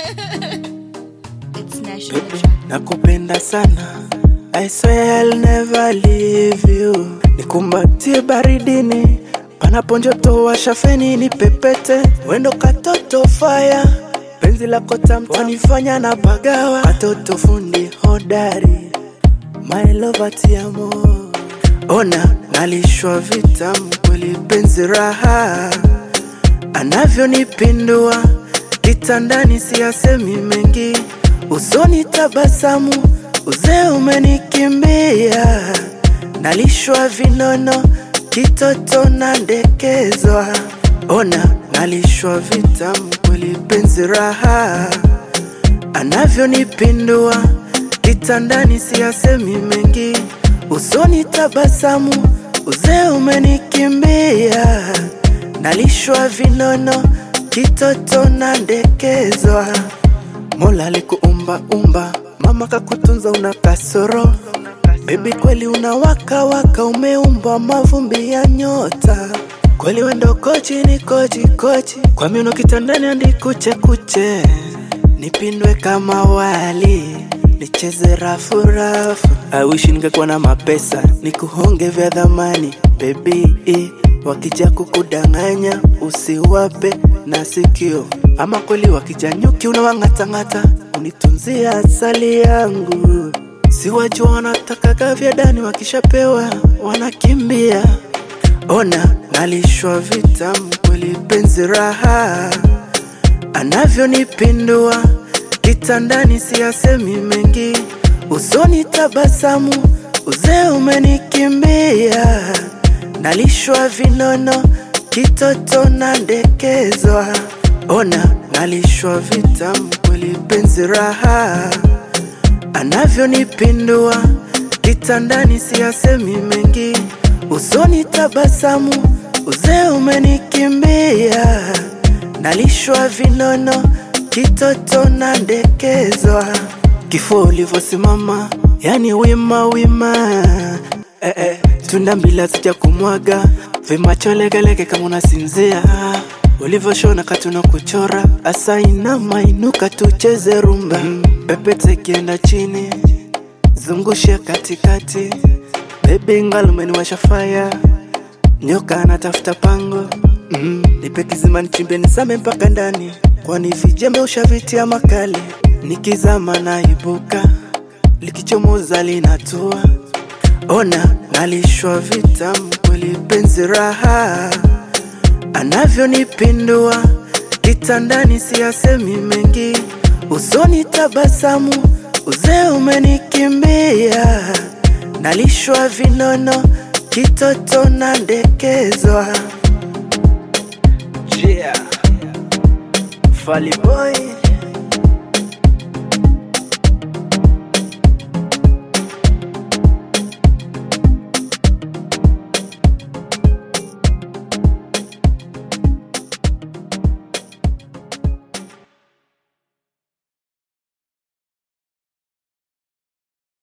It's national track. nakupenda sana I swear I'll never leave you nikumbatie baridini panapo joto washa feni ni pepete wendo katoto faya penzi lako tamtanifanya na bagawa katoto fundi hodari my love tiamo ona nalishwa vitamu kweli penzi raha anavyonipindua kitandani siyasemi mengi usoni tabasamu uzee umenikimbia nalishwa vinono kitoto nandekezwa ona nalishwa vitamu kweli penzi raha anavyonipindua kitandani siyasemi mengi usoni tabasamu uzee umenikimbia nalishwa vinono kitoto nandekezwa mola alikuumba umba mama kakutunza una kasoro bebi kweli unawaka waka umeumbwa mavumbi ya nyota kweli wendo kochi ni kochi kochi kwa miuno kitandani andi kuche kuche nipindwe kama wali nicheze rafu rafu awishi ningekuwa na mapesa nikuhonge vya dhamani bebi wakija kukudanganya usiwape na sikio ama kweli wakija nyuki unawang'atang'ata unitunzia asali yangu siwajua wanatakaga vya dani wakishapewa wanakimbia ona nalishwa vitamu kweli penzi raha anavyonipindua kitandani siyasemi mengi usoni tabasamu uzee umenikimbia nalishwa vinono kitoto nandekezwa ona nalishwa vitamu kweli penzi raha anavyonipindua kitandani siyasemi mengi usoni tabasamu uzee umenikimbia nalishwa vinono kitoto nandekezwa kifo ulivyosimama yani wima wima eh, eh, tunda mbila sija kumwaga vimacho legelege kama unasinzia ulivyoshona katuna kuchora asa inama inuka tucheze rumba mm, pepete kienda chini zungushe katikati bebi ngalumeniwasha faya nyoka anatafuta pango mm, nipe kizima nichimbe nisame mpaka ndani kwani vijembe ushavitia makali nikizama naibuka likichomoza linatua ona nalishwa vitamu kweli penzi raha anavyonipindua kitandani siyasemi mengi usoni tabasamu uzee umenikimbia nalishwa vinono kitoto nandekezwa yeah. Fally boy